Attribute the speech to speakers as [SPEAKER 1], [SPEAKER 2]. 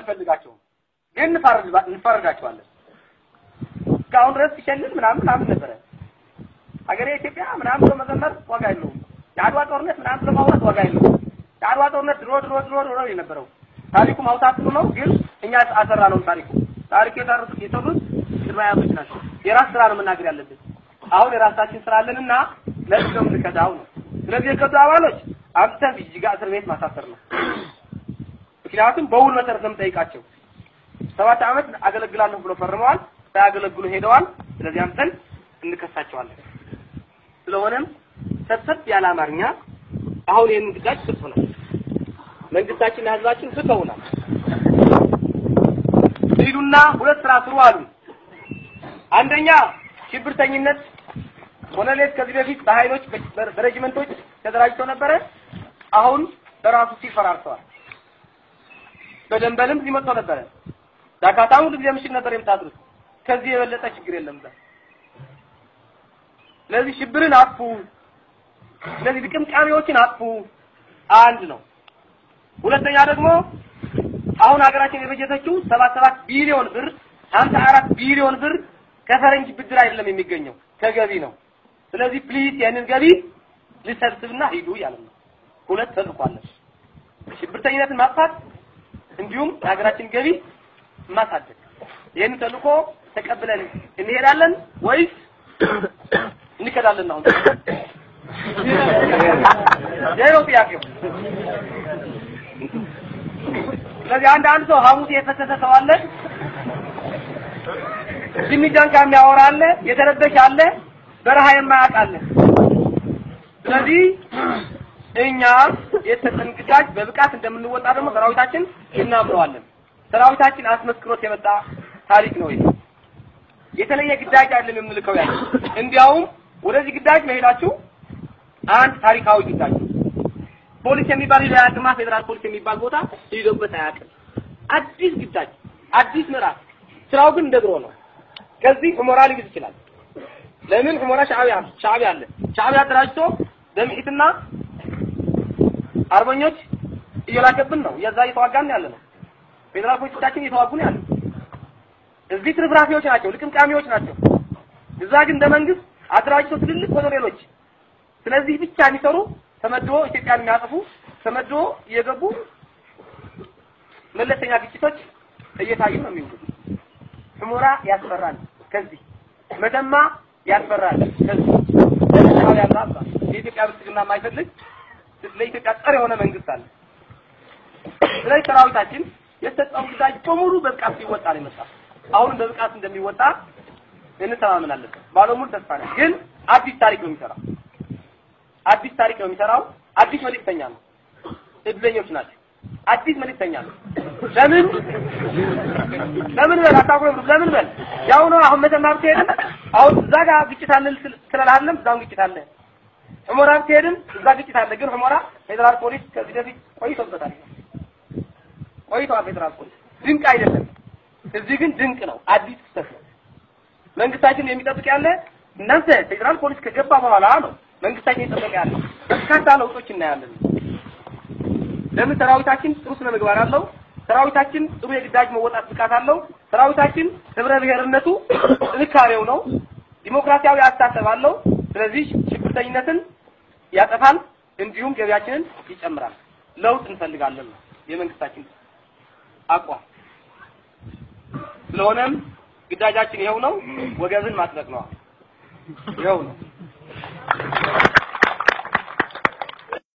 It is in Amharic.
[SPEAKER 1] አንፈልጋቸውም፣ ግን እንፈርድ- እንፈርዳቸዋለን። እስካሁን ድረስ ሲሸልል ምናምን ምናምን ነበረ። ሀገሬ ኢትዮጵያ ምናምን ብሎ መዘመር ዋጋ የለውም። የአድዋ ጦርነት ምናምን ብሎ ማውራት ዋጋ የለውም። የአድዋ ጦርነት ድሮ ድሮ ድሮ ድሮ ነው የነበረው። ታሪኩ ማውጣት ጥሩ ነው፣ ግን እኛ አሰራ ነው ታሪኩ ታሪክ የሰሩት የሰሩት ቅድመ አያቶች ናቸው። የራስ ስራ ነው መናገር ያለብን። አሁን የራሳችን ስራ አለንና ለዚህ ነው የምንከዳው ነው። ስለዚህ የከዱ አባሎች አምጥተን ጅጅጋ እስር ቤት ማሳሰር ነው። ምክንያቱም በውል መሰረት ነው የምጠይቃቸው። ሰባት ዓመት አገለግላለሁ ብሎ ፈርመዋል፣ ሳያገለግሉ ሄደዋል። ስለዚህ አምጥተን እንከሳቸዋለን። ስለሆነም ሰብሰብ ያለ አማርኛ አሁን ይህን ግዳጅ ሰጥቶናል። መንግስታችንና ህዝባችን ፍተውናል። ሂዱና ሁለት ስራ ስሩ አሉ። አንደኛ ሽብርተኝነት ኮሎኔል ከዚህ በፊት በኃይሎች በ- በሬጅመንቶች ተደራጅተው ነበረ። አሁን በራሱ ሲል ፈራርተዋል። በደንበልም ሊመጣው ነበረ። ዳካታውን ሁሉ ጊዜ ምሽግ ነበር የምታድሩት። ከዚህ የበለጠ ችግር የለም እዛ። ስለዚህ ሽብርን አጥፉ። ስለዚህ ልቅምቃሚዎችን አጥፉ። አንድ ነው። ሁለተኛ ደግሞ አሁን ሀገራችን የበጀተችው ሰባት ሰባት ቢሊዮን ብር ሀምሳ አራት ቢሊዮን ብር ከፈረንጅ ብድር አይደለም የሚገኘው ከገቢ ነው። ስለዚህ ፕሊዝ ያንን ገቢ ልሰብስብና ሂዱ እያለ ነው። ሁለት ተልኳለች። ሽብርተኝነትን ማጥፋት እንዲሁም የሀገራችን ገቢ ማሳደግ። ይህን ተልኮ ተቀብለን እንሄዳለን ወይስ እንከዳለን? አሁን ይሄ ነው ጥያቄው። ስለዚህ አንድ አንድ ሰው ሐሙስ የፈሰሰ ሰው አለ፣ ጅሚጃንካ የሚያወራ አለ፣ የተረበሸ አለ፣ በረሃ የማያውቅ አለ። ስለዚህ እኛ የተሰጠን ግዳጅ በብቃት እንደምንወጣ ደግሞ ሰራዊታችን እናምነዋለን። ሰራዊታችን አስመስክሮት የመጣ ታሪክ ነው ይሄ። የተለየ ግዳጅ አይደለም የምንልከው ያለ እንዲያውም ወደዚህ ግዳጅ መሄዳችሁ አንድ ታሪካዊ ግዳጅ ነው። ፖሊስ የሚባል ሂዶ አያውቅማ። ፌዴራል ፖሊስ የሚባል ቦታ ሂዶበት አያውቅም። አዲስ ግዳጅ፣ አዲስ ምዕራፍ። ስራው ግን እንደ ድሮ ነው። ከዚህ ሁመራ ሊይዝ ይችላል። ለምን ሁመራ ሻዕቢያ ሻዕቢያ አለ። ሻዕቢያ አደራጅቶ በምሒትና አርበኞች እየላከብን ነው። የዛ እየተዋጋን ያለ ነው። ፌዴራል ፖሊሶቻችን እየተዋጉ ነው ያለ። እዚህ ትርፍራፊዎች ናቸው፣ ልቅምቃሚዎች ናቸው። እዛ ግን እንደ መንግስት አደራጅቶ ትልልቅ ኮሎኔሎች ስለዚህ ብቻ የሚሰሩ ተመድቦ ኢትዮጵያን የሚያጠፉ ተመድቦ እየገቡ መለስተኛ ግጭቶች እየታዩ ነው የሚውሉት። ሁመራ ያስፈራል። ከዚህ መተማ ያስፈራል። ከዚህ ለሻዕቢያ ያላባ የኢትዮጵያ ብልጽግና የማይፈልግ ለኢትዮጵያ ጸር የሆነ መንግስት አለ። ስለዚህ ሰራዊታችን የተሰጠውን ግዳጅ በሙሉ በብቃት ሲወጣ ነው የመጣ። አሁንም በብቃት እንደሚወጣ እንተማመናለን። ባለሙሉ ተስፋ ነን። ግን አዲስ ታሪክ ነው የሚሰራው። አዲስ ታሪክ ነው የሚሰራው። አዲስ መልእክተኛ ነው። እድለኞች ናቸው። አዲስ መልእክተኛ ነው። ለምን ለምን በል አታውቅም። ለምን በል ያው ነው። አሁን መተማ ብትሄድም አሁን እዛ ጋር ግጭት አለ ስላልሃለም እዛም ግጭት አለ። ሁመራ ብትሄድም እዛ ግጭት አለ። ግን ሁመራ ፌዴራል ፖሊስ ከዚህ በፊት ቆይቶበታል። ቆይቷል። ፌዴራል ፖሊስ ድንቅ አይደለም። እዚህ ግን ድንቅ ነው። አዲስ ክስተት ነው። መንግስታችን የሚጠብቅ ያለ እናንተ ፌዴራል ፖሊስ ከገባ በኋላ ነው መንግስታችን እየጠበቀ ያለ በርካታ ለውጦች እናያለን። ለምን ሰራዊታችን ጥሩ ስነ ምግባር አለው። ሰራዊታችን ጥሩ የግዳጅ መወጣት ብቃት አለው። ሰራዊታችን ህብረ ብሔርነቱ ጥንካሬው ነው። ዲሞክራሲያዊ አስተሳሰብ አለው። ስለዚህ ሽብርተኝነትን ያጠፋል፣ እንዲሁም ገቢያችንን ይጨምራል። ለውጥ እንፈልጋለን ነው የመንግስታችን አቋም። ስለሆነም ግዳጃችን ይኸው ነው። ወገብን ማጥበቅ ነው። ይኸው ነው።